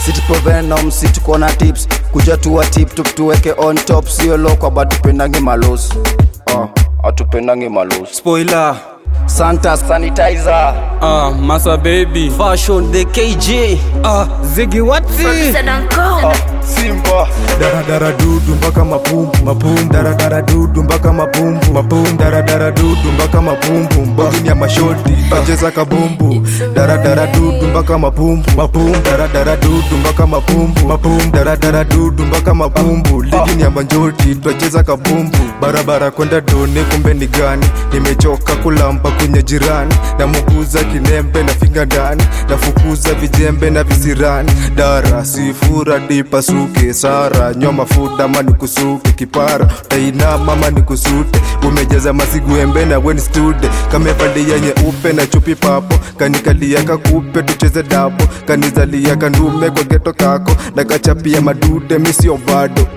situpovenom situko na tips kuja tuwa tip tup tuweke on top sio lokwa but tupendange malos uh, atupendange malos spoiler santa sanitizer ah masa baby Fashion the KJ ah zigi watsi simba daradara dudu mpaka mapumbu mapumbu daradara dudu mpaka mapumbu mapumbu daradara dudu mpaka mapumbu mbogini ya mashoti tacheza kabumbu daradara dudu mpaka mapumbu mapumbu daradara dudu mpaka mapumbu mapumbu daradara dudu mpaka mapumbu ligini ya manjoti twacheza kabumbu barabara kwenda doni kumbe ni gani nimechoka kulamba kwenye jirani namuguza kinembe na finga ndani nafukuza vijembe na visirani dara sifura dipasuke sara nywa mafuta ma nikusuke kipara tainama ma nikusute umejaza masiguembe na weni stude kamevalia nyeupe na chupi papo kanikalia kakupe tucheze dapo kanizalia kandume kwa geto kako na kachapia madude misio bado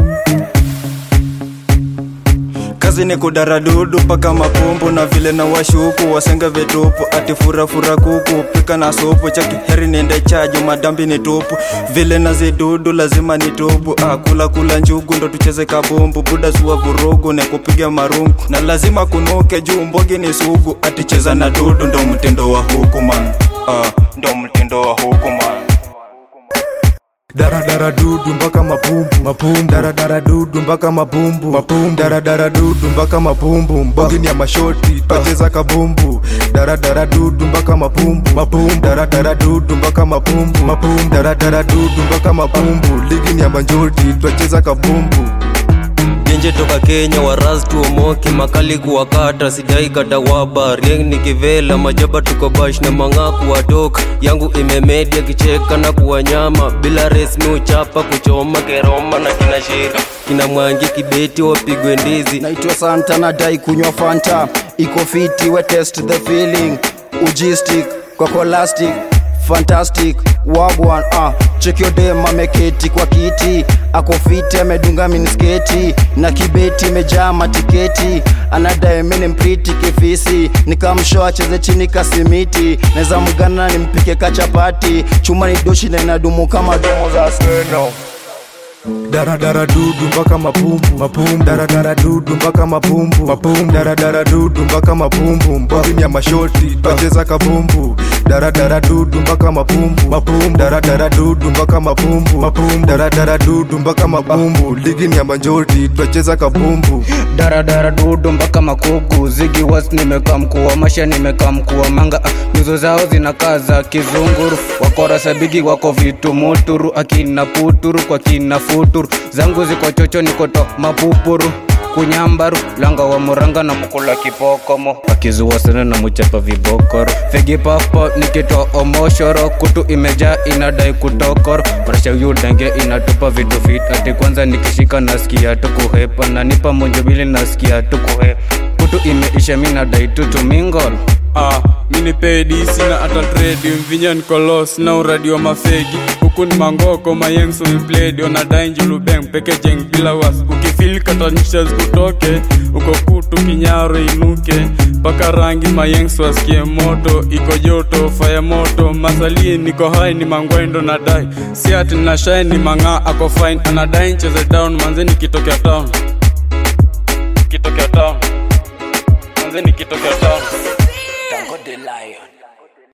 kazi ni kudaradudu mpaka mapumbu na vile na washuku wasenga vitupu ati furafura kuku pika na supu chaki heri niende chaju madambi ni tupu vile na zidudu lazima ni tubu ah, kula kula njugu ndo tucheze kabumbu buda zuwa vurugu ne kupiga marungu na lazima kunuke juu mbogi ni sugu ati cheza na dudu ndo mtindo wa huku man ah, ndo mtindo wa huku man daradara dudu mpaka mapumbu mapumbu daradara dudu mpaka mapumbu mapumbu daradara dudu mpaka mapumbu mbogini ya mashoti twacheza kabumbu daradara dudu mpaka mapumbu mapumbu daradara dudu mpaka mapumbu mapumbu daradara dudu mpaka mapumbu ligini ya manjoti twacheza kabumbu Genje toka Kenya waraz tuomoki makali kuwakata sidai kata waba rieng nikivela majaba tuko bash na mang'aa kuwatoka yangu imemedia kicheka na kuwanyama bila resmi uchapa kuchoma keroma na kina shira kina mwangi kibeti wapigwe ndizi naitwa santa nadai kunywa fanta iko fiti we test the feeling ujistic kokolastic fantastic wagwan ah. chekiodem ameketi kwa kiti ako fiti amedunga minisketi na kibeti imejaa matiketi anadae mini mpriti kifisi nikamsho acheze chini kasimiti naweza mgana nimpike kachapati chuma ni doshi na inadumu kama domo za seno daradara dudu mpaka mapumbu mapumbu daradara dudu mpaka mapumbu mapumbu daradara dudu mpaka mapumbu mbogini ya mashoti twacheza kabumbu daradara dudu mpaka mapumbu mapumbu daradara dudu mpaka mapumbu mapumbu daradara dudu mpaka mapumbu ligini ya manjoti twacheza kabumbu daradara dudu mpaka makuku zigi was nimekaa mkuwa masha nimekaa mkuwa manga ah, nyuzo zao zinakaa za kizunguru wakora sabigi wako vitu muturu akina puturu kwa kina futuru zangu ziko chocho nikoto mapupuru kunyambaru langa wa muranga na mukula kipokomo akizua sana na muchapa vibokoro fegi papo nikitoa omoshoro kutu imejaa inadai kutokoro prasha yudenge inatupa vitu fit ati kwanza nikishika nasikia tu kuhepa na nipa monjobili nasikia tu kuhepa kutu imeisha minadai tu tumingol ah, mini pedi sina hata tredi mvinya nikolos na uradi wa mafegi huku ni mangoko mayengso mipledi onadai njulubeng peke jeng bila was ukifil katanisha zikutoke uko kutu kinyaro inuke mpaka rangi mayengso asikie moto iko joto faya moto masalie niko hai ni mangwendo nadai si ati nashai ni mang'aa ako fine anadai ncheze down manze nikitokea town kitokea town manze nikitokea town Tango de Lion.